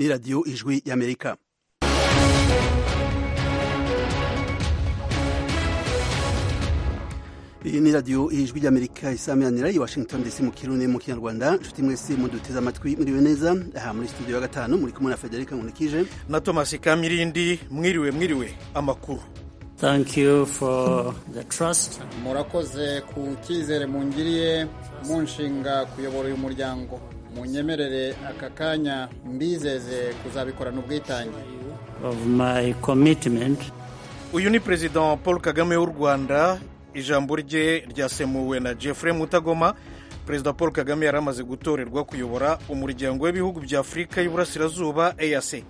radiyo ijwi y'amerika iyi ni radiyo ijwi ry'amerika isameranira i washington dc mu kirundi mu kinyarwanda inshuti mwese muduteze amatwi mwiriwe neza aha muri studio ya gatanu muri kumwe na federica nkunikije na thomas kamirindi mwiriwe mwiriwe amakuru Thank you for the trust. murakoze ku cyizere mungiriye munshinga kuyobora uyu muryango munyemerere aka kanya mbizeze kuzabikorana ubwitange of my commitment uyu ni perezida paul kagame w'u rwanda ijambo rye ryasemuwe na jeffrey mutagoma perezida paul kagame yari amaze gutorerwa kuyobora umuryango w'ibihugu bya afurika y'uburasirazuba eac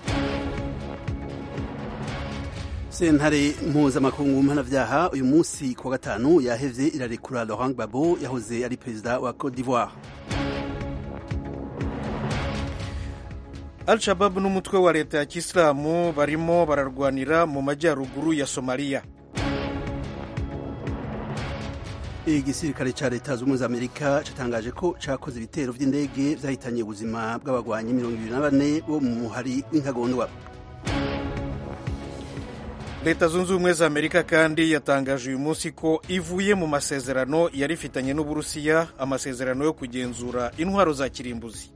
sentare mpuzamakungu mpanabyaha uyu munsi ku wa gatanu yahevye irarekura laurent gbagbo yahoze ari perezida wa cote d'ivoire al shababu n'umutwe wa leta ya kisilamu barimo bararwanira mu majyaruguru ya somaliya igisirikare ca leta z'ubumwe za amerika catangaje ko cakoze ibitero vy'indege vyahitanye ubuzima bw'abagwanyi mirongo ibiri na bane bo mu muhari w'inkagondwa leta zunze ubumwe za amerika kandi yatangaje uyu munsi ko ivuye mu masezerano yari ifitanye n'uburusiya amasezerano yo kugenzura intwaro za kirimbuzi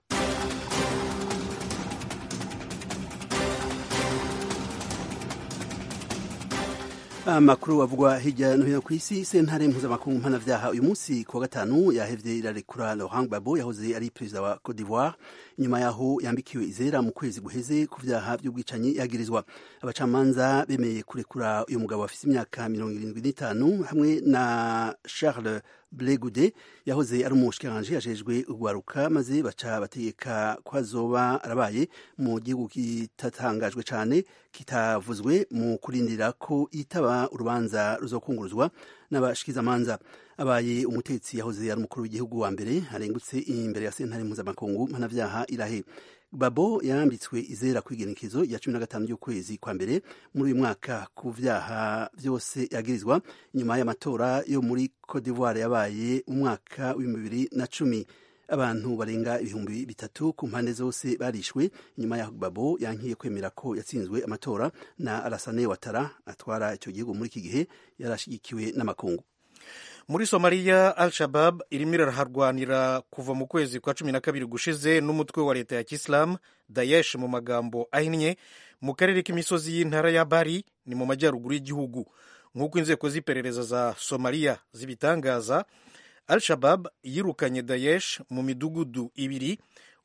amakuru avugwa hirya no hino ku isi sentare mpuzamakungu mpanavyaha uyu munsi ku wa gatanu yahevye irarekura laurent gbagbo yahoze ari perezida wa cote d'ivoire inyuma yaho yambikiwe izera mu kwezi guheze ku vyaha vy'ubwicanyi yagirizwa abacamanza bemeye kurekura uyu mugabo afise imyaka mirongo irindwi n'itanu hamwe na charles blegude yahoze ari umushikiranganji ajejwe urwaruka maze baca bategeka ko azoba arabaye mu gihugu kitatangajwe cane kitavuzwe mu kurindira ko yitaba urubanza ruzokunguruzwa n'abashikizamanza abaye umutetsi yahoze ari umukuru w'igihugu wa mbere arengutse imbere ya sentare mpuzamakungu mpanavyaha irahe babo yambitswe izera kw'igenekezo rya cumi na gatanu ry'ukwezi kwa mbere muri uyu mwaka ku vyaha vyose yagirizwa nyuma y'amatora yo muri cote d'ivoire yabaye mu mwaka w'ibihumbi bibiri na cumi abantu barenga ibihumbi bitatu ku mpande zose barishwe nyuma yaho babo yankiye kwemera ko yatsinzwe amatora na alasane watara atwara icyo gihugu muri iki gihe yarashigikiwe n'amakungu muri somaliya al shabab irimo iraharwanira kuva mu kwezi kwa cumi na kabiri gushize n'umutwe wa leta ya kisilamu dayesh mu magambo ahinnye mu karere k'imisozi y'intara ya bari ni mu majyaruguru y'igihugu nk'uko inzego z'iperereza za somaliya zibitangaza al shabab yirukanye dayesh mu midugudu ibiri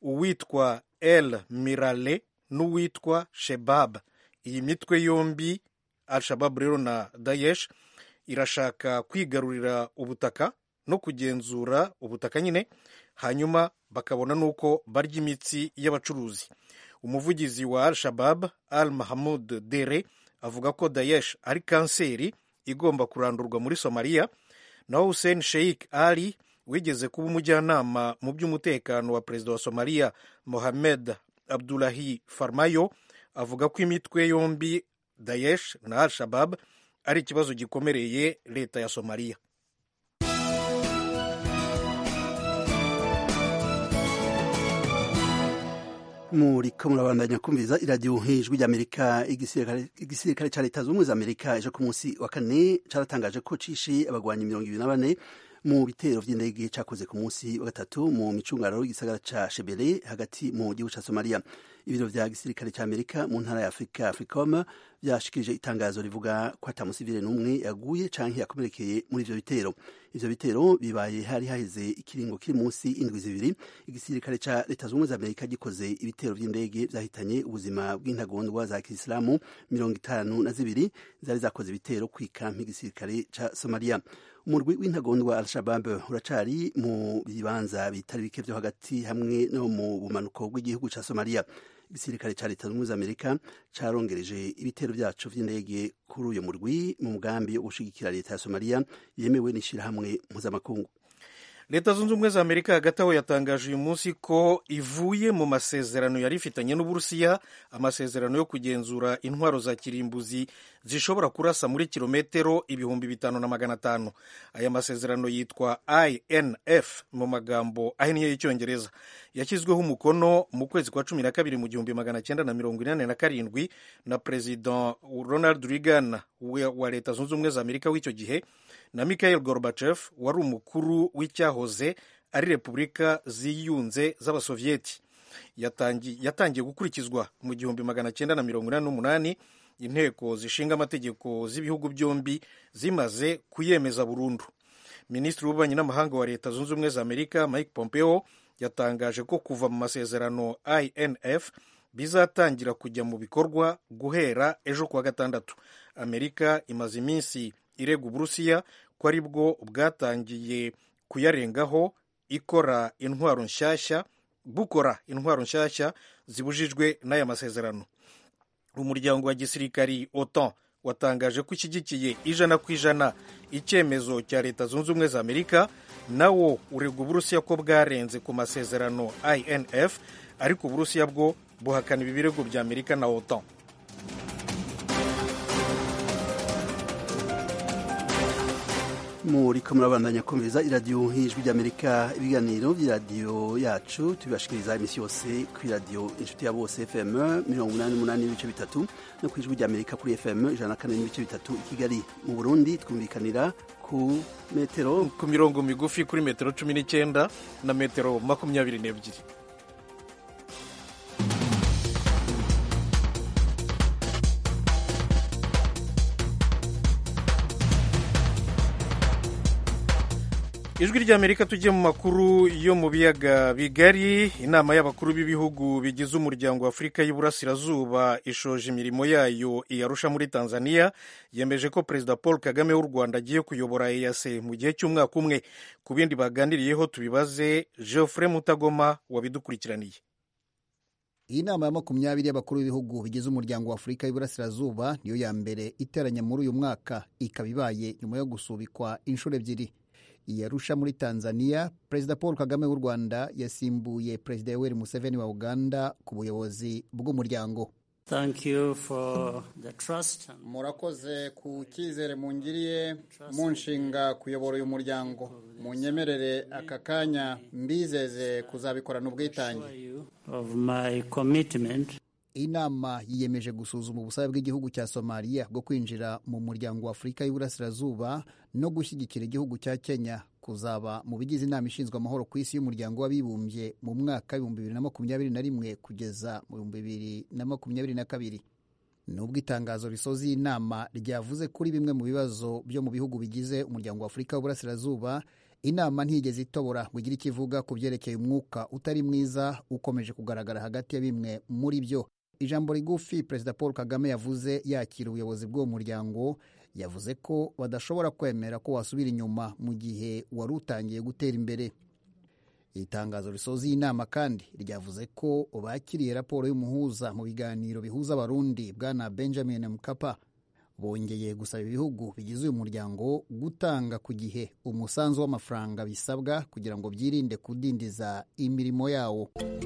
uwitwa el mirale n'uwitwa shebab iyi mitwe yombi al shabab rero na dayesh irashaka kwigarurira ubutaka no kugenzura ubutaka nyine hanyuma bakabona n'uko barya imitsi y'abacuruzi umuvugizi wa al shabab al mahamud dere avuga ko daesh ari kanseri igomba kurandurwa muri somaliya naho hussein sheikh ali wigeze kuba umujyanama mu by'umutekano wa perezida wa somaliya mohamed abdulahi farmayo avuga ko imitwe yombi daesh na al shabab ari ikibazo gikomereye leta ya somaliya muriko murabandanya kumviriza iradiyo ijwi ry'amerika igisirikare ca leta z'ubumwe za amerika ejo ku munsi wa kane caratangaje ko cishe abagwanyi mirongo ibiri na bane mu bitero vy'indege cakoze ku munsi wa gatatu mu micungararo y'igisagara ca shebele hagati mu gihugu ca somaliya ibiro vya gisirikare ca amerika mu ntara ya afurika africom vyashikirije itangazo rivuga ko ata musivile n'umwe yaguye canke yakomerekeye muri ivyo bitero ivyo bitero bibaye hari haheze ikiringo kiri munsi indwi zibiri igisirikare ca leta z'ubumwe za amerika gikoze ibitero vy'indege vyahitanye ubuzima bw'intagondwa za kisilamu mirongo itanu na zibiri zari zakoze ibitero kw'ikampi igisirikare ca somaliya umurwi w'intagondwa al-shabab uracari mu bibanza bitari bike vyo hagati hamwe no mu bumanuko bw'igihugu ca somaliya igisirikare ca leta z'ubumwe za amerika carongereje ibitero vyaco vy'indege kuri uyo murwi mu mugambi wo gushigikira leta ya somaliya yemewe n'ishirahamwe mpuzamakungu leta zunze ubumwe za amerika hagati aho yatangaje uyu munsi ko ivuye mu masezerano yari ifitanye n'uburusiya amasezerano yo kugenzura intwaro za kirimbuzi zishobora kurasa muri kilometero ibihumbi bitanu na magana atanu aya masezerano yitwa inf mu magambo ahinnye y'icyongereza yashyizweho umukono mu kwezi kwa cumi na kabiri mu gihumbi magana cyenda na mirongo inani na karindwi na perezida ronald reagan wa leta zunze ubumwe za amerika w'icyo gihe na Mikhail Gorbachev wari umukuru w'icyahoze ari repubulika ziyunze z'abasoviyeti yatangiye gukurikizwa mu gihumbi magana cyenda na mirongo inani n'umunani inteko zishinga amategeko z'ibihugu byombi zimaze kuyemeza burundu minisitiri w'ububanyi n'amahanga wa leta zunze ubumwe za amerika mike pompeo yatangaje ko kuva mu masezerano inf bizatangira kujya mu bikorwa guhera ejo kuwa gatandatu amerika imaze iminsi irega uburusiya ko ari bwo bwatangiye kuyarengaho ikora intwaro nshyashya bukora intwaro nshyashya zibujijwe n'aya masezerano umuryango wa gisirikari otan watangaje ko ushyigikiye ijana ku ijana icyemezo cya leta zunze ubumwe za amerika nawo urega uburusiya ko bwarenze ku masezerano inf ariko uburusiya bwo buhakana ibi birego bya amerika na otan muriko murabandanya kumviriza iradiyo nk'ijwi ry'amerika ibiganiro by'iradiyo yacu tubibashikiriza iminsi yose ku iradiyo inshuti ya bose fm mirongo inani n'umunani n'ibice bitatu no ku ijwi ry'amerika kuri fm ijana na kane n'ibice bitatu i kigali mu burundi twumvikanira ku metero ku mirongo migufi kuri metero cumi n'icyenda na metero makumyabiri n'ebyiri ijwi ry'amerika tujye mu makuru yo mu biyaga bigari inama y'abakuru b'ibihugu bigize umuryango wa afurika y'iburasirazuba ishoje imirimo yayo iyarusha muri tanzania yemeje ko perezida paul kagame w'u rwanda agiye kuyobora eyase mu gihe cy'umwaka umwe ku bindi baganiriyeho tubibaze geoffrey mutagoma wabidukurikiraniye iyi nama ya makumyabiri y'abakuru b'ibihugu bigize umuryango wa afurika y'iburasirazuba niyo ya mbere iteranye muri uyu mwaka ikaba ibaye nyuma yo gusubikwa inshuro ebyiri iyarusha muri tanzania perezida paul kagame w'u rwanda yasimbuye perezida yoweri museveni wa uganda ku buyobozi bw'umuryango Thank you for the trust. murakoze ku cyizere mungiriye munshinga kuyobora uyu muryango munyemerere aka kanya mbizeze kuzabikorana ubwitange you of my commitment iyi nama yiyemeje gusuzuma ubusabe bw'igihugu cya somaliya bwo kwinjira mu muryango wa afurika y'iburasirazuba no gushyigikira igihugu cya kenya kuzaba mu bigize inama ishinzwe amahoro ku isi y'umuryango w'abibumbye mu mwaka w'ibihumbi bibiri na makumyabiri na rimwe kugeza mu bihumbi bibiri na makumyabiri na kabiri nubwo itangazo risoza iyi nama ryavuze kuri bimwe mu bibazo byo mu bihugu bigize umuryango wa afurika w'iburasirazuba inama ntigeze itobora ngo igire icyo ivuga ku byerekeye umwuka utari mwiza ukomeje kugaragara hagati ya bimwe muri byo ijambo rigufi perezida paul kagame yavuze yakira ubuyobozi bw'uwo muryango yavuze ko badashobora kwemera ko wasubira inyuma mu gihe wari utangiye gutera imbere iri tangazo risoza iyi nama kandi ryavuze ko bakiriye raporo y'umuhuza mu biganiro bihuza abarundi bwana benjamin mkapa bongeye gusaba ibihugu bigize uyu muryango gutanga ku gihe umusanzu w'amafaranga bisabwa kugira ngo byirinde kudindiza imirimo yawo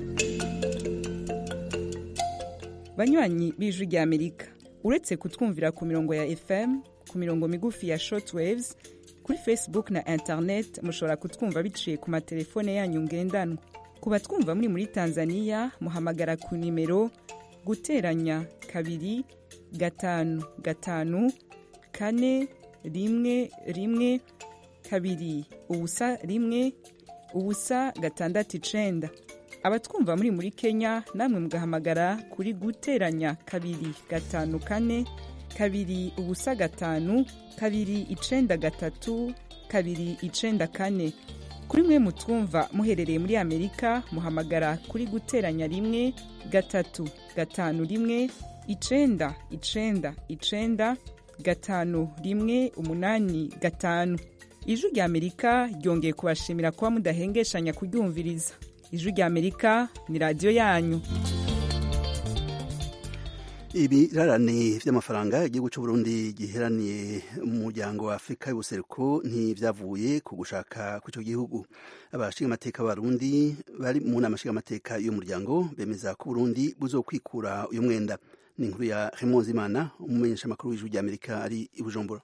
banywanyi b'ijwi ry'amerika uretse kutwumvira ku mirongo ya fm ku mirongo migufi ya shortwaves kuri facebook na internet mushobora kutwumva biciye ku matelefone yanyu ngendanwa ku batwumva muri muri tanzania muhamagara ku nimero guteranya kabiri gatanu gatanu kane rimwe rimwe kabiri ubusa rimwe ubusa gatandatu icenda abatwumva muri muri kenya namwe mugahamagara kuri guteranya kabiri gatanu kane kabiri ubusa gatanu kabiri icenda gatatu kabiri icenda kane kuri mwe mutwumva muherereye muri amerika muhamagara kuri guteranya rimwe gatatu gatanu rimwe icenda icenda icenda gatanu rimwe umunani gatanu ijwi rya amerika ryongeye kubashimira kuba mudahengeshanya kuryumviriza ijwi rya amerika ni radiyo yanyu ibirarane vy'amafaranga igihugu c'uburundi giheraniye umuryango wa afurika y'ubuseruko ntivyavuye ku gushaka kw'ico gihugu abashingamateka b'abarundi bari mu nama nshingamateka y'umuryango bemeza ko uburundi buzokwikura uyu mwenda ni inkuru ya Raymond Zimana umumenyeshamakuru w'ijwi ry'Amerika ari i Bujumbura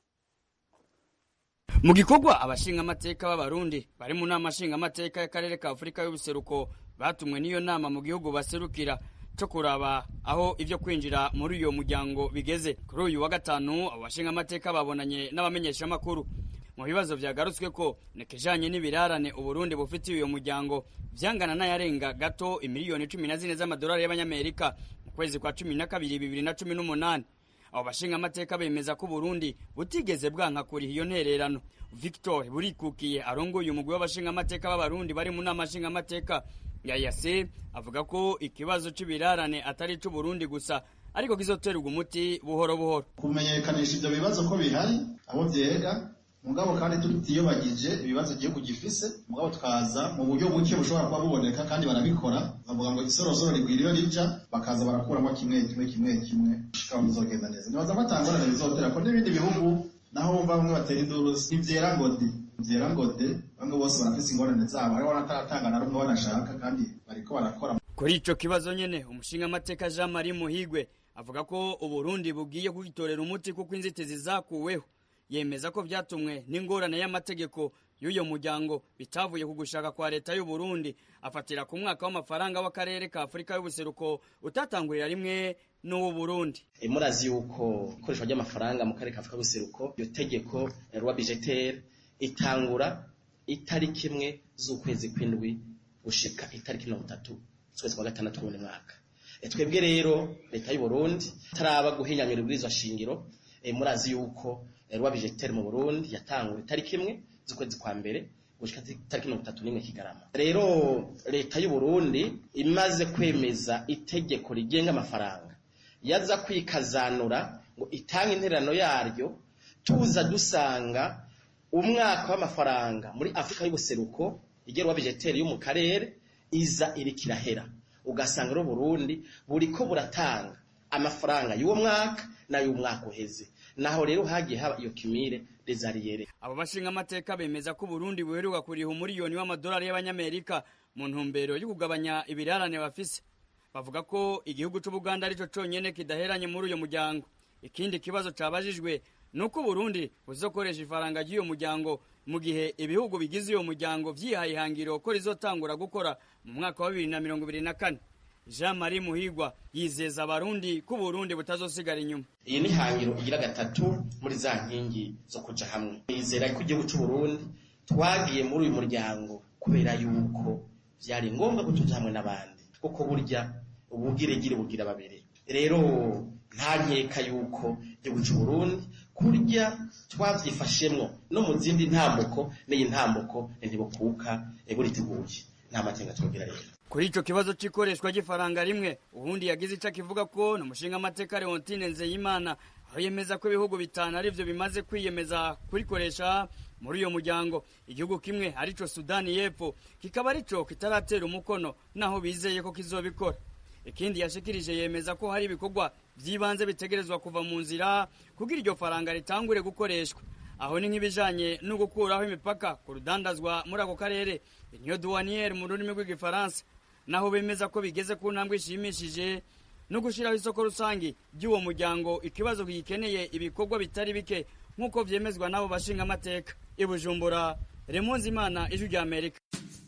mu gikorwa abashingamateka b'abarundi bari mu nama nshingamateka y'akarere ka afurika y'ubuseruko batumwe n'iyo nama mu gihugu baserukira cyo kuraba aho ibyo kwinjira muri uyo muryango bigeze kuri uyu wa gatanu abo bashingamateka babonanye n'abamenyeshamakuru mu bibazo byagarutswe ko nikijanye n'ibirarane uburundi bufitiye uyo muryango vyangana n'ayarenga gato imiliyoni cumi na zine z'amadolari y'abanyamerika mu kwezi kwa cumi na kabiri bibiri na cumi n'umunani abo bashingamateka bemeza ko uburundi butigeze bwanka kuriha iyo ntererano victor burikukiye arongoye umugwi w'abashingamateka b'abarundi bari mu nama nshingamateka ya yase avuga ko ikibazo c'ibirarane atari c'uburundi gusa ariko kizoterwa umuti buhoro buhoro kumenyekanisha ivyo bibazo ko bihari abo vyega mugabo kandi tutiyobagije ibibazo igihugu gifise mugabo tukaza mu buryo buke bushobora kuba buboneka kandi barabikora bavuga ngo isorosoro rigwira iyo rija bakaza barakuramo kimwe kimwe kimwe kimwe shikaho bizogenda neza nibaza ko atangorane bizotera ko n'ibindi bihugu naho bumva bamwe batera induru ntivyera ngo de ntivyera ngo de bamwe bose barafise ingorane zabo hariho n'ataratanga na rumwe banashaka kandi bariko barakora kuri ico kibazo nyene umushingamateka jean marie muhigwe avuga ko uburundi bugiye kugitorera umuti kuko inzitizi zakuweho yemeza ko vyatumwe n'ingorane y'amategeko y'uyo muryango bitavuye ku gushaka kwa leta y'u Burundi afatira ku mwaka w'amafaranga w'akarere ka Afurika y'ubuseruko utatangurira rimwe n'uwo Burundi murazi yuko ikoreshwa ry'amafaranga mu karere ka Afurika y'ubuseruko iyo tegeko rwa budgetaire itangura itariki imwe z'ukwezi kw'indwi gushika itariki mirongo itatu z'ukwezi kwa gatandatu w'uyu mwaka twebwe rero leta y'u Burundi taraba guhinyanyura ibwirizwa shingiro murazi yuko rwa budgetaire mu Burundi yatangura itariki imwe z'ukwezi kwa mbere gushika itariki mirongo itatu n'imwe kigarama rero leta y'u Burundi imaze kwemeza itegeko rigenga amafaranga yaza kwikazanura ngo itange intererano yaryo tuza dusanga umwaka w'amafaranga muri Afurika y'ubuseruko igerwa budgetaire yo mu karere iza iriko irahera ugasanga rero Burundi buriko buratanga amafaranga y'uwo mwaka n'ay'umwaka uheze naho rero hagiye haba iyo kimire desariyere abo bashingamateka bemeza ko Burundi buheruka kuriha umuriyoni w'amadolari y'abanyamerika mu ntumbero yo kugabanya ibirarane bafise bavuga ko igihugu c'Ubuganda arico conyene kidaheranye muri uyo muryango ikindi kibazo cabajijwe nuko Burundi buzokoresha ifaranga ry'uyo muryango mu gihe ibihugu bigize uyo muryango vyihaye ihangiro ko rizotangura gukora mu mwaka wa bibiri na mirongo ibiri na kane Jean Marie Muhigwa yizeza abarundi ko Burundi butazosigara inyuma iyi ni hangiro igira gatatu muri za nkingi zo kuja hamwe yizera ko igihugu c'u Burundi twagiye muri uyu muryango kubera yuko vyari ngombwa ko tuja hamwe n'abandi kuko burya ubugiregire bugira babiri rero nta nkeka yuko igihugu c'u Burundi kurya twavyifashemwo no mu zindi ntambuko n'iyi ntambuko ntibukuka buriteguye nta makenga twogira rero kuri ico kibazo c'ikoreshwa ry'ifaranga rimwe ubundi yagize ico akivuga ko ni umushingamateka Leontine Nzeyimana aho yemeza ko ibihugu bitanu arivyo bimaze kwiyemeza kurikoresha muri uyo muryango igihugu kimwe arico Sudani y'Epfo kikaba arico kitaratera umukono naho bizeye ko kizobikora ikindi yashikirije yemeza ko hari ibikorwa vy'ibanze bitegerezwa kuva mu nzira kugira iryo faranga ritangure gukoreshwa aho ni nk'ibijanye no gukuraho imipaka ku rudandazwa muri ako karere inyo douanière mu rurimi rw'igifaransa naho bemeza ko bigeze ku ntambwe ishimishije no gushiraho isoko rusangi ry'uwo muryango ikibazo gikeneye ibikorwa bitari bike nk'uko vyemezwa n'abo bashinga amateka i Bujumbura Remonzi Imana ijwi rya Amerika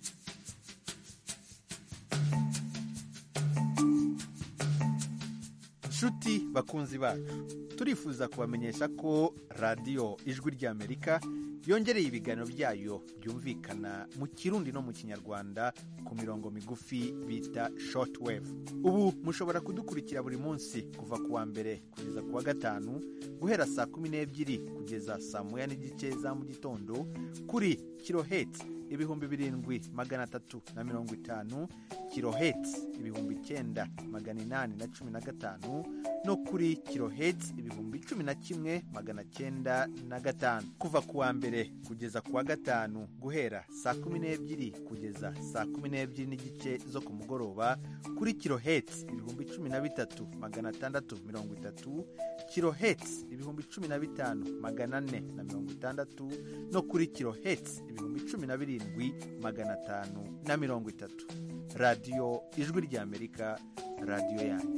nshuti bakunzi bacu turifuza kubamenyesha ko radiyo ijwi ry'amerika yongereye ibiganiro byayo byumvikana mu kirundi no mu kinyarwanda ku mirongo migufi bita shortwave ubu mushobora kudukurikira buri munsi kuva ku wa mbere kugeza ku wa gatanu guhera saa kumi n'ebyiri kugeza saa moya n'igice za mu gitondo kuri kiloheti ibihumbi birindwi magana atatu na mirongo itanu kiloheti ibihumbi icyenda magana inani na cumi na gatanu no kuri kiloheti ibihumbi cumi na kimwe magana cyenda na gatanu kuva ku wa mbere kugeza ku wa gatanu guhera saa kumi n'ebyiri kugeza saa kumi n'ebyiri n'igice zo ku mugoroba kuri kiloheti ibihumbi cumi na bitatu magana atandatu mirongo itatu kiloheti ibihumbi cumi na bitanu magana ane na mirongo itandatu no kuri kiloheti ibihumbi cumi na birindwi magana atanu na mirongo itatu radiyo ijwi ry'amerika radiyo yanyu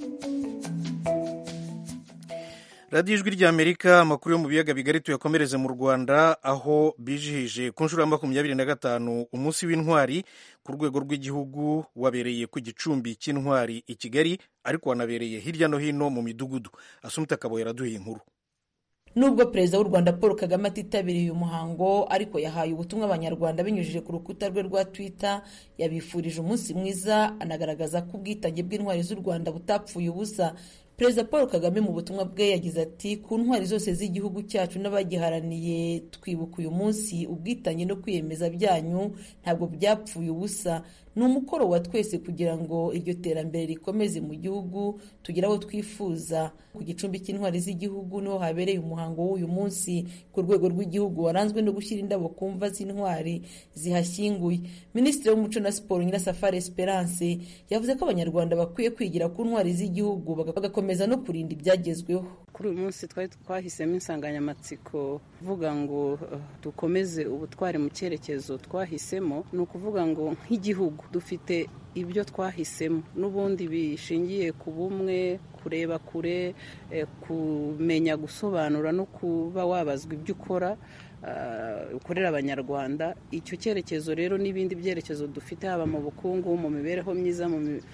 radiyo ijwi ry'amerika amakuru yo mu biyaga bigari tuyakomereze mu rwanda aho bijihije ku nshuro ya makumyabiri na gatanu umunsi w'intwari ku rwego rw'igihugu wabereye ku gicumbi cy'intwari i kigali ariko wanabereye hirya no hino mu midugudu asumita akabo yaraduhiye inkuru nubwo perezida w'u rwanda paul kagame atitabiriye uyu muhango ariko yahaye ubutumwa abanyarwanda binyujije ku rukuta rwe rwa twitter yabifurije umunsi mwiza anagaragaza ko ubwitange bw'intwari z'u rwanda butapfuye ubusa perezida paul kagame mu butumwa bwe yagize ati ku ntwari zose z'igihugu cyacu n'abagiharaniye twibuka uyu munsi ubwitange no kwiyemeza byanyu ntabwo byapfuye ubusa ni umukoro wa twese kugira ngo iryo terambere rikomeze mu gihugu tugere aho twifuza ku gicumbi cy'intwari z'igihugu niho habereye umuhango w'uyu munsi ku rwego rw'igihugu waranzwe no gushyira indabo ku mva z'intwari zihashyinguye minisitiri w'umuco na siporo nyirasafari esperance yavuze ko abanyarwanda bakwiye kwigira ku ntwari z'igihugu bagakomeza no kurinda ibyagezweho kuri uyu munsi twari twahisemo insanganyamatsiko uvuga ngo dukomeze ubutwari mu cyerekezo twahisemo ni ukuvuga ngo nk'igihugu dufite ibyo twahisemo n'ubundi bishingiye ku bumwe kureba kure kumenya gusobanura no kuba wabazwa ibyo ukora ukorera abanyarwanda icyo cyerekezo rero n'ibindi byerekezo dufite haba mu bukungu mu mibereho myiza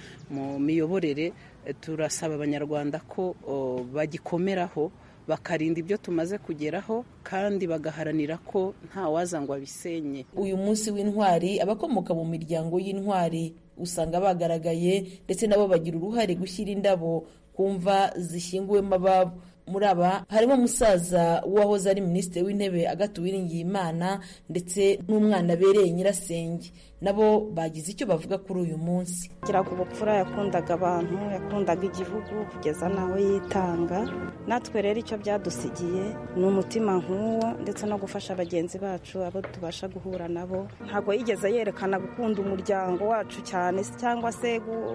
mu miyoborere turasaba abanyarwanda ko bagikomeraho bakarinda ibyo tumaze kugeraho kandi bagaharanira ko nta waza ngo abisenye uyu munsi w'intwari abakomoka mu miryango y'intwari usanga bagaragaye ndetse nabo bagira uruhare gushyira indabo ku mva zishyinguwemo ababo muri aba harimo umusaza w'uwahoze ari minisitiri w'intebe agatu Uwiringiyimana ndetse n'umwana abereye nyirasenge nabo bagize icyo bavuga kuri uyu munsi giraga ubupfura yakundaga abantu yakundaga igihugu kugeza n'aho yitanga natwe rero icyo byadusigiye ni umutima nk'uwo ndetse no gufasha bagenzi bacu abo tubasha guhura nabo ntabwo yigeze yerekana gukunda umuryango wacu cyane cyangwa se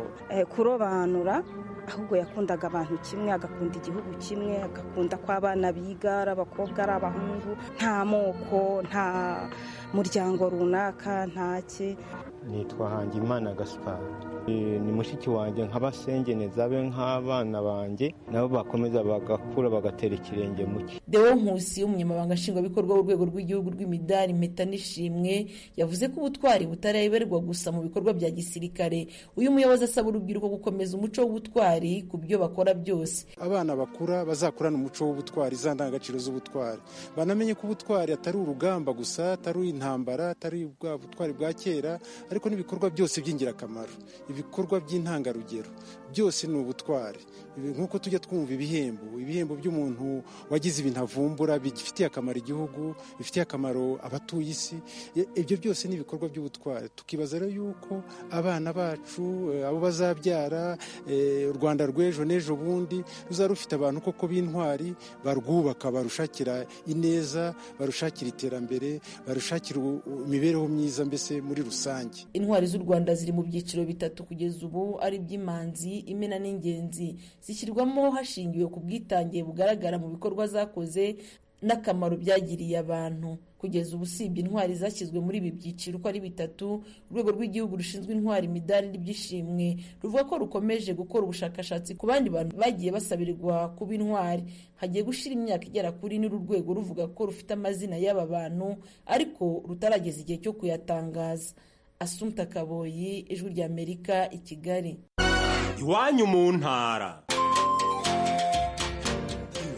kurobanura ahubwo yakundaga abantu kimwe agakunda igihugu kimwe agakunda ko abana biga ari abakobwa ari abahungu nta moko nta muryango runaka ntake nitwa hangimana gaspari ni mushiki wanjye nk'abasengeneza be nk'abana banjye nabo bakomeza bagakura bagatera ikirenge mu cye deo nkusi umunyamabanga nshingwabikorwa w'urwego rw'igihugu rw'imidari impeta n'ishimwe yavuze ko ubutwari butareberwa gusa mu bikorwa bya gisirikare uyu muyobozi asaba urubyiruko gukomeza umuco w'ubutwari ku byo bakora byose abana bakura bazakurana umuco w'ubutwari za ndangagaciro z'ubutwari banamenye ko ubutwari atari urugamba gusa atari intambara atari bwa butwari bwa kera ariko n'ibikorwa byose by'ingirakamaro ibikorwa by'intangarugero byose ni ubutwari nk'uko tujya twumva ibihembo ibihembo by'umuntu wagize ibintu avumbura bifitiye akamaro igihugu bifitiye akamaro abatuye isi ibyo byose ni ibikorwa by'ubutwari tukibaza rero yuko abana bacu abo bazabyara u rwanda rw'ejo n'ejo bundi ruzaba rufite abantu koko b'intwari barwubaka barushakira ineza barushakira iterambere barushakira imibereho myiza mbese muri rusange intwari z'u rwanda ziri mu byiciro bitatu kugeza ubu ari iby'imanzi imena n'ingenzi zishyirwamo hashingiwe ku bwitange bugaragara mu bikorwa zakoze n'akamaro byagiriye abantu kugeza ubu usibye intwari zashyizwe muri ibi byiciro uko ari bitatu urwego rw'igihugu rushinzwe intwari imidari n'ibyishimwe ruvuga ko rukomeje gukora ubushakashatsi ku bandi bantu bagiye basabirirwa kuba intwari hagiye gushyira imyaka igera kuri n'uru rwego ruvuga ko rufite amazina y'aba bantu ariko rutarageza igihe cyo kuyatangaza asumta kaboyi ijwi ry'amerika i kigali iwanyu mu ntara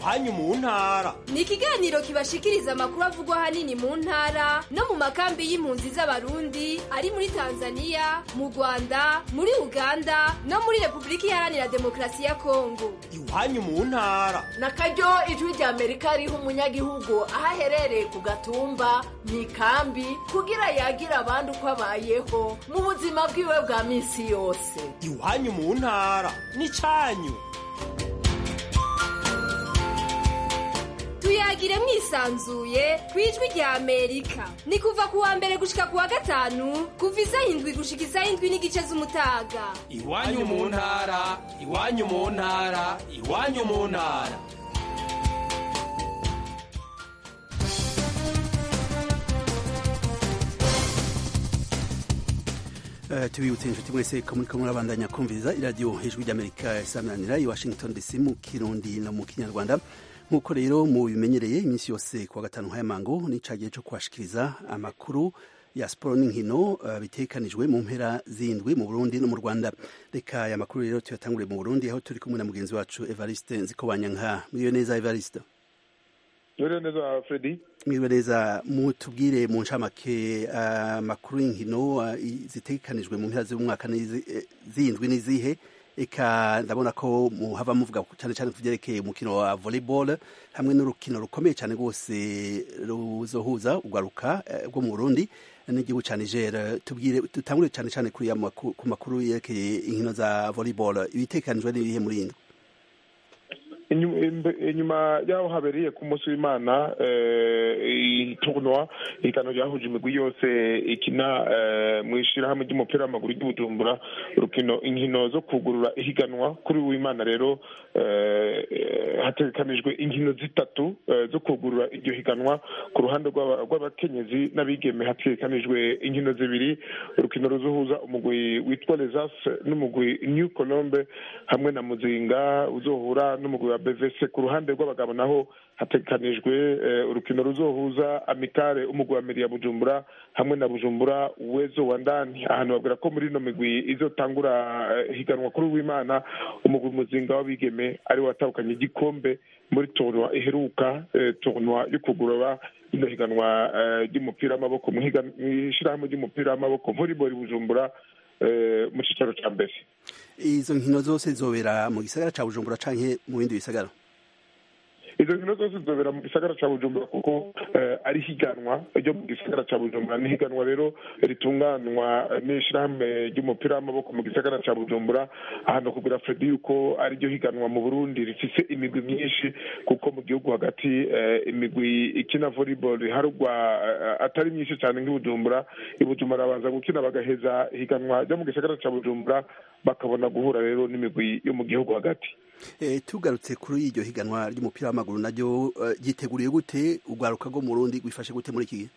iwanyu mu ntara ni ikiganiro kibashikiriza amakuru avugwa ahanini mu ntara no mu makambi y'impunzi z'abarundi ari muri tanzania mu rwanda muri uganda no muri repubulika iharanira demokarasi ya kongo iwanyu mu ntara na karyo ijwi rya amerika riha umunyagihugu aho aherereye ku gatumba mu ikambi kugira yagira abandi uko abayeho mu buzima bwiwe bwa minsi yose iwanyu mu ntara n'icyanyu tuyagire mwisanzuye ku ijwi rya amerika ni kuva ku wa mbere gushika ku wa gatanu kuva isaha indwi gushika isaha indwi n'igice z'umutaga iwanyu mu ntara iwanyu mu ntara iwanyu mu ntara Uh, tubibutse inshuti mwese ko muriko murabandanya kumviriza iradiyo ijwi ry'amerika isaminanira i washington dc mu kirundi no mu kinyarwanda nk'uko rero mu bimenyereye iminsi yose kuwa gatanu nk'ayamango ni ca gihe co kubashikiriza amakuru ya siporo n'inkino uh, bitekanijwe mu mpera zindwi mu burundi no mu rwanda reka aya makuru rero tuyatangure mu burundi aho turi kumwe na mugenzi wacu evariste nzikobanyanka muriyo neza evariste Mwiriwe neza Freddy. mwiriwe neza mutubwire mu ncamake amakuru y'inkino zitegekanijwe mu mpera z'umwaka zindwi n'izihe eka ndabona ko muhava muvuga cyane cyane ku byerekeye umukino wa volleyball hamwe n'urukino rukomeye cyane rwose ruzohuza urwaruka rwo mu burundi n'igihugu cya niger tubwire dutangure cyane cyane kuri ku makuru yerekeye inkino za volleyball ibitekanijwe n'ibihe muri ino inyuma y'aho habereye ku munsi w'imana itunwa ihiganwa ryahuje imigwi yose ikina mu ishyirahamwe ry'umupira w'amaguru ry'ubujumbura urukino inkino zo kugurura ihiganwa kuri w'imana rero hategekanijwe inkino zitatu zo kugurura iryo higanwa ku ruhande rw'abakenyezi n'abigeme hategekanijwe inkino zibiri urukino ruzohuza umugwi witwa lesas n'umugwi new colombe hamwe na muzinga uzohura n'umugwi wa bvc ku ruhande rw'abagabo naho hategekanijwe urukino ruzohuza amikare umugwi wa meri ya bujumbura hamwe na bujumbura wezo wa ndani ahantu babwira ko muri ino migwi izotangura higanwa kuri w'imana umugwi muzinga w'abigeme ari watahukanye igikombe muri tournoi iheruka tournoi yo kugorora ino higanwa ry'umupira w'amaboko mu ishyirahamwe ry'umupira w'amaboko volleyball bujumbura mu cyicaro cya mbere izo nkino zose zobera mu gisagara cya bujumbura canke mu bindi bisagara izo nkino zose zizobera mu gisagara cya bujumbura kuko ari higanwa ryo mu gisagara cya bujumbura ni higanwa rero ritunganywa n'ishyirahamwe ry'umupira w'amaboko mu gisagara cya bujumbura ahantu kugira fredi yuko ari ryo higanwa mu burundi rifise imigwi myinshi kuko mu gihugu hagati imigwi ikina volleyball iharugwa atari myinshi cyane nk'ibujumbura ibujumbura babanza gukina bagaheza higanwa ryo mu gisagara cya bujumbura bakabona guhura rero n'imigwi yo mu gihugu hagati tugarutse kuri iryo higanwa ry'umupira w'amaguru naryo ryiteguriye gute urwaruka rwo mu rundi rwifashe gute muri iki gihe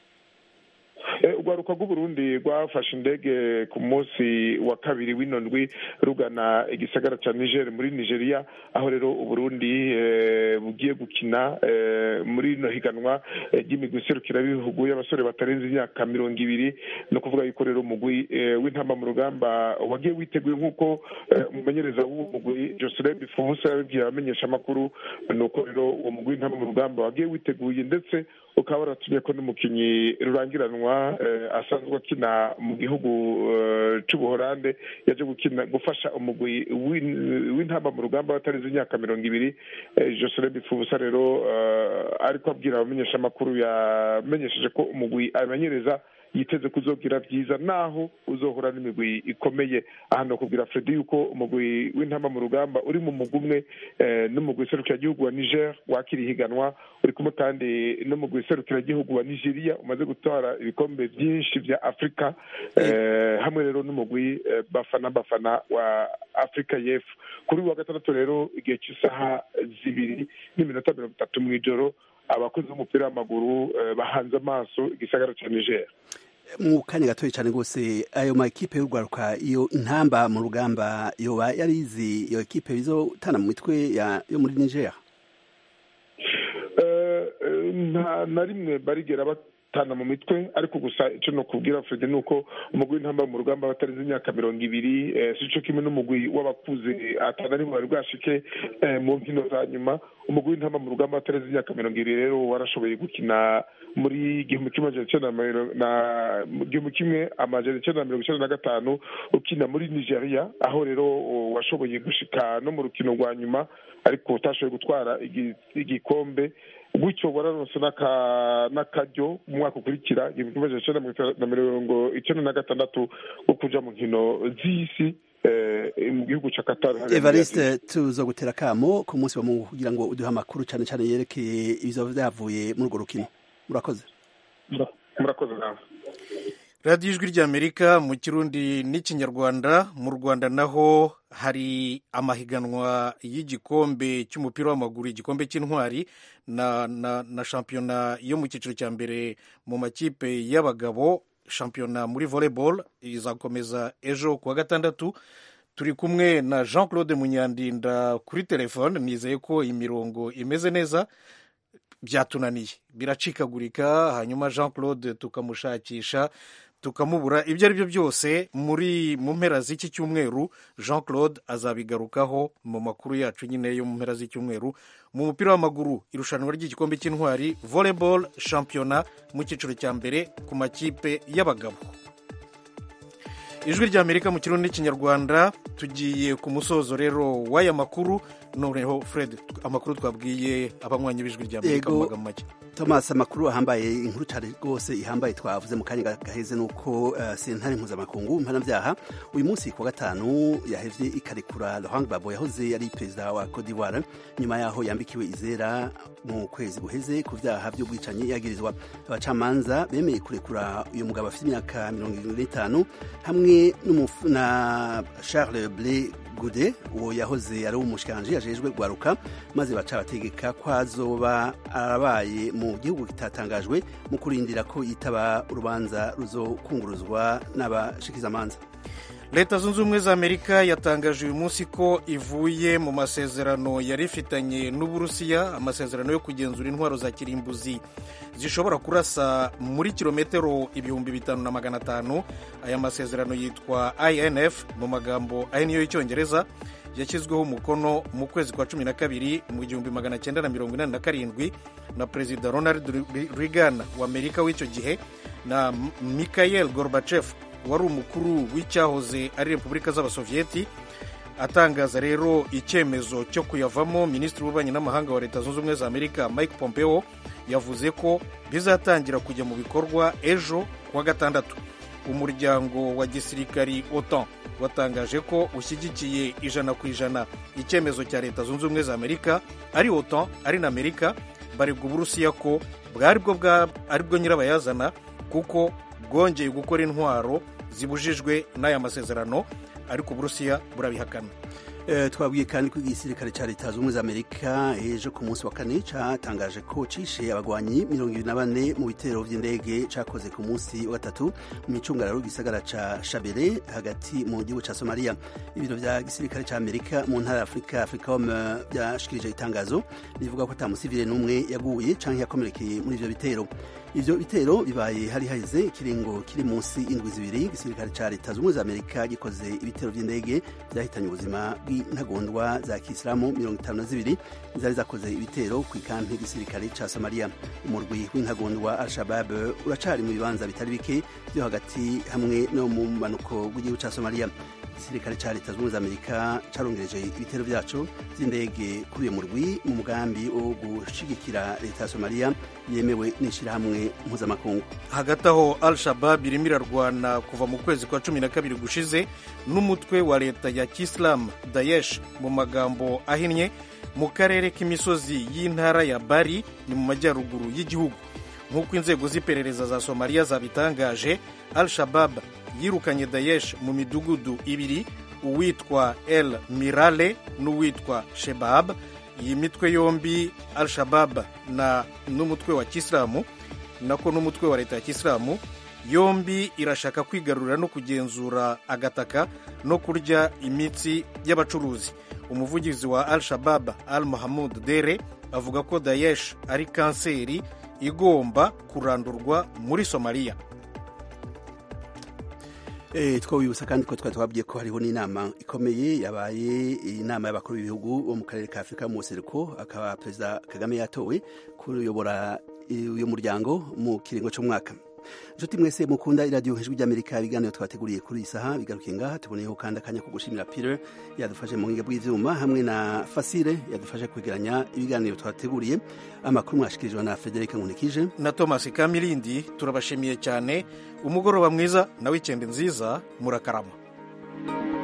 urwaruka rw'uburundi rwafashe indege ku munsi wa kabiri w'ino ndwi rugana igisagara cya niger muri nigeria aho rero uburundi bugiye gukina muri ino higanwa ry'imigwi iserukirabihugu y'abasore batarenze imyaka mirongo ibiri no kuvuga yuko rero umugwi w'intama mu rugamba wagiye witeguye nk'uko umumenyereza w'uwo mugwi joselin bifubusa yabibwiye abamenyesha amakuru ni uko rero uwo mugwi w'intama mu rugamba wagiye witeguye ndetse ukaba waratumye ko n'umukinnyi rurangiranwa asanzwe akina mu gihugu cy'ubuhorande yaje gukina gufasha umugwi w'intamba mu rugamba batarenze imyaka mirongo ibiri joselin bifubusa rero ariko abwira abamenyeshamakuru yamenyesheje ko umugwi amenyereza yiteze kuzogira byiza naho uzohura n'imigwi ikomeye ahantu kubwira fredi yuko umugwi w'intamba mu rugamba uri mu mugwi umwe n'umugwi serukiragihugu wa niger wakira ihiganwa uri kumwe kandi n'umugwi serukiragihugu wa nigeria umaze gutwara ibikombe byinshi bya afurika hamwe rero n'umugwi bafana bafana wa afurika y'epfo kuri uyu wa gatandatu rero igihe cy'isaha zibiri n'iminota mirongo itatu mu ijoro abakozi b'umupira w'amaguru bahanze amaso igisagara cya niger mu kanya gatoya cyane rwose ayo ma ekipe y'urwaruka iyo intamba mu rugamba yoba yarizi iyo ekipe bizotana mu mitwe yo muri niger nta na rimwe barigera gutana mu mitwe ariko gusa icyo nokubwira Fred ni uko umugwi w'intamba mu rugamba batarenze imyaka mirongo ibiri eh, si cyo kimwe n'umugwi w'abakuze atana aribo bari bwashike eh, mu nkino za nyuma umugwi w'intamba mu rugamba batarenze imyaka mirongo ibiri rero warashoboye gukina muri igihumbi kimwe amajana icyenda na mirongo- na mu gihumbi kimwe amajana icyenda na mirongo icyenda na gatanu ukina muri nigeria aho rero o, washoboye gushika no mu rukino rwa nyuma ariko utashoboye gutwara igi- igikombe gutyo wararonse n'aka- n'akaryo mu mwaka ukurikira igihumbi kimwe amajana icyenda na mirongo itandatu- na mirongo icyenda na gatandatu wo kuja mu nkino z'isi eh, mu gihugu ca Qatar hariya muri evariste tuzo gutera kamo ku munsi wa mungu kugira ngo uduhe amakuru cyane cyane yerekeye ibizo byavuye muri urwo rukino murakoze murakoze nawe radiyo ijwi ry'amerika mu kirundi n'ikinyarwanda mu rwanda naho hari amahiganwa y'igikombe cy'umupira w'amaguru igikombe cy'intwari na, na, na shampiyona yo mu cyiciro cya mbere mu makipe y'abagabo shampiyona muri volleyball izakomeza ejo kuwa gatandatu turi kumwe na jean claude munyandinda kuri telefone nizeye ko imirongo imeze neza byatunaniye biracikagurika hanyuma jean claude tukamushakisha tukamubura ibyo ari byo byose muri mu mpera z'iki cyumweru jean claude azabigarukaho mu makuru yacu nyine yo mu mpera z'icyumweru mu mupira w'amaguru irushanwa ry'igikombe cy'intwari volleyball shampiyona mu cyiciro cya mbere ku makipe y'abagabo ijwi ry'amerika mu kirundi n'ikinyarwanda tugiye ku musozo rero w'aya makuru noneho fred amakuru twabwiye abanywanyi b'ijwi ry'amerika mu Yego. magambo make thomas amakuru ahambaye inkuru cyane rwose ihambaye twavuze mu kanya gaheze ni uko uh, sentare mpuzamakungu mpanabyaha uyu munsi ku wa gatanu yahevye ikarekura laurent gbagbo yahoze ari perezida wa cote d'ivoire nyuma yaho yambikiwe izera mu kwezi guheze ku vyaha vy'ubwicanyi yagirizwa abacamanza bemeye kurekura uyu mugabo afite imyaka mirongo irindwi n'itanu hamwe n'umufu- na charles ble gude uwo yahoze ari umushikiranganji ajejwe gwaruka maze baca bategeka ko azoba arabaye mu gihugu kitatangajwe mu kurindira ko yitaba urubanza ruzokunguruzwa n'abashikizamanza leta zunze ubumwe za amerika yatangaje uyu munsi ko ivuye mu masezerano yari ifitanye n'uburusiya amasezerano yo kugenzura intwaro za kirimbuzi zishobora kurasa muri kilometero ibihumbi bitanu na magana atanu aya masezerano yitwa inf mu magambo ahinnye y'icyongereza yashyizweho umukono mu kwezi kwa cumi na kabiri mu gihumbi magana cyenda na mirongo inani na karindwi na perezida ronald reagan wa amerika w'icyo gihe na mikhail gorbachev wari umukuru w'icyahoze ari repubulika z'abasoviyeti atangaza rero icyemezo cyo kuyavamo minisitiri w'ububanyi n'amahanga wa leta zunze ubumwe za amerika mike pompeo yavuze ko bizatangira kujya mu bikorwa ejo kuwa gatandatu umuryango wa gisirikari otan watangaje ko ushyigikiye ijana ku ijana icyemezo cya leta zunze ubumwe za amerika ari otan ari na amerika baregwa uburusiya ko bwari bwo bwa- ari bwo nyirabayazana kuko bwongeye gukora intwaro zibujijwe n'aya masezerano ariko uburusiya burabihakana Eh, twabwiye kandi ko igisirikare cya leta zunze ubumwe za amerika ejo ku munsi wa kane cyatangaje ko cishe abagwanyi mirongo ibiri na bane mu bitero by'indege cyakoze ku munsi wa gatatu mu micungararo y'igisagara ca shabere hagati mu gihugu ca somaliya ibiro vya gisirikare ca amerika mu ntara ya afurika africom eh, byashikirije itangazo rivuga ko ata musivile n'umwe yaguye canke yakomerekeye muri ivyo bitero ivyo bitero bibaye hari haheze ikiringo kiri munsi indwi zibiri igisirikare ca leta zunze ubumwe za amerika gikoze ibitero vy'indege vyahitanye ubuzima bw'intagondwa za kisilamu mirongo itanu na zibiri zari zakoze ibitero ku ikampi y'igisirikare ca somaliya umurwi w'intagondwa al-shabab uracari mu bibanza bitari bike vyo hagati hamwe no mu manuko bw'igihugu ca somaliya igisirikare ca leta zunze ubumwe za amerika carongereje ibitero vyaco vy'indege kuri uyo murwi mu mugambi wo gushigikira leta ya somaliya yemewe n'ishirahamwe mpuzamakungu hagati aho al shabab irimo irarwana kuva mu kwezi kwa cumi na kabiri gushize n'umutwe wa leta ya kisilamu daesh mu magambo ahinnye mu karere k'imisozi y'intara ya bari ni mu majyaruguru y'igihugu nk'uko inzego z'iperereza za somaliya zabitangaje al shabab yirukanye daesh mu midugudu ibiri uwitwa el mirale n'uwitwa shebab iyi mitwe yombi al shabab na n'umutwe wa kisilamu nako n'umutwe wa leta ya kisilamu yombi irashaka kwigarurira no kugenzura agataka no kurya imitsi y'abacuruzi umuvugizi wa al shabab al mahamud dere avuga ko daesh ari kanseri igomba kurandurwa muri somaliya Eh, twabibutsa kandi ko twari twabwiye ko hariho n'inama ikomeye yabaye inama y'abakuru b'ibihugu bo mu karere ka afurika mu buseruko akaba perezida kagame yatowe kuyobora eh, uyu muryango mu kiringo cy'umwaka inshuti mwese mukunda iradiyo ijwi ry'amerika ibiganiro twateguriye kuri iyi saha bigarukiye ngaha tuboneyeho kandi akanya ko gushimira pire yadufashe mu buhinga bw'ivyuma hamwe na fasire yadufashe kwegeranya ibiganiro twateguriye amakuru mwashikirijwe na frederic nkunikije na thomas kamirindi turabashimiye cyane umugoroba mwiza na wikendi nziza murakarama